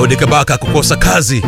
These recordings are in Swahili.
Daudi Kabaka kukosa kazi.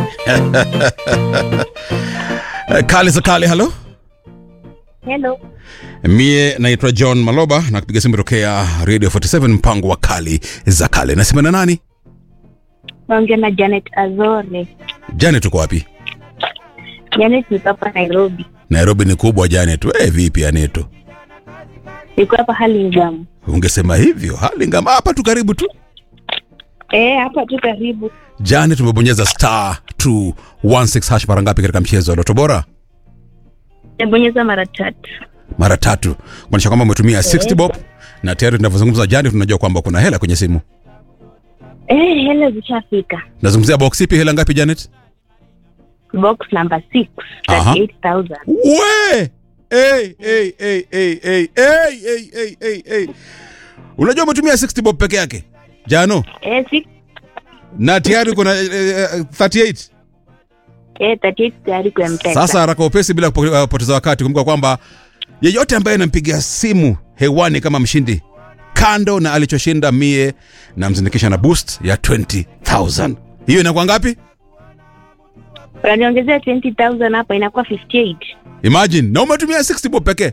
kali za kale, halo. Hello. Mie naitwa John Maloba na kupiga simu tokea Radio 47 mpango wa kali za kale. Nasema na nani? Naongea na Janet Azore. Janet, uko wapi? Janet niko hapa Nairobi. Nairobi ni kubwa Janet. We vipi Aneto? Niko hapa Hurlingham. Ungesema hivyo. Hurlingham hapa tu karibu tu. Eh, hapa tu karibu. Janet, umebonyeza star 216 hash mara ngapi katika mchezo wa Loto Bora? Nabonyeza mara tatu. Mara tatu. Kumaanisha kwamba umetumia 60 bob na tayari tunavyozungumza Janet, tunajua kwamba kuna hela kwenye simu. Eh, hela zishafika. Nazungumzia box ipi? Hela ngapi Janet? Box number 6, Aha. 38,000. We! Hey, hey, hey, hey, hey, hey, hey, hey, hey, hey. Unajua umetumia 60 bob peke yake Jano, Eh, six, na tayari kuna eh, eh, 38. eh, 38 tayari kwa mpesa. Sasa haraka upesi bila kupo- kupoteza wakati, kumbuka kwamba yeyote ambaye anampigia simu hewani kama mshindi, kando na alichoshinda mie, namzindikisha na boost ya 20000 hiyo inakuwa ngapi? Unaniongezea 20,000 hapa inakuwa 58. Imagine, na umetumia 60 bob pekee.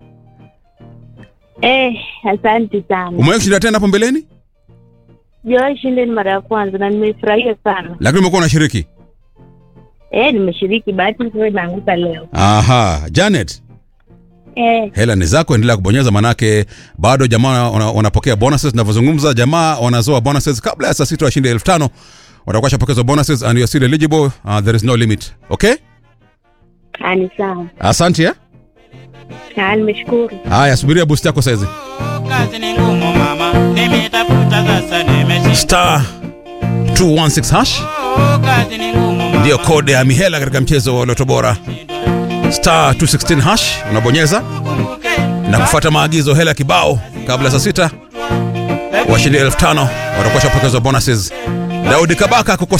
Eh, asante sana. Umewahi kushinda tena hapo mbeleni, Sijawahi shinda ni mara ya kwanza na nimefurahia sana. lakini umekuwa unashiriki. Eh, nimeshiriki bahati nzuri imeanguka leo. Aha, Janet, Eh, hela ni zako, endelea kubonyeza, manake bado jamaa wana- wanapokea bonuses. Tunavyozungumza, jamaa wanazoa bonuses kabla ya saa sita washinde elfu tano watakuwa shapokezwa bonuses and you are still eligible. Uh, there is no limit. Okay, ani sawa. asante eh? Ah, nimeshukuru. Haya, subiria boost yako saizi. kazi ni ngumu mama, nimetafuta sasa nimeshinda. Star 216 hash Kazi ni ngumu mama, ndiyo kode ya mihela katika mchezo wa Loto Bora. Star 216 hash unabonyeza na kufuata maagizo, hela kibao kabla saa sita washindi elfu tano watakuwa shapokezwa bonuses. Daudi Kabaka kukosa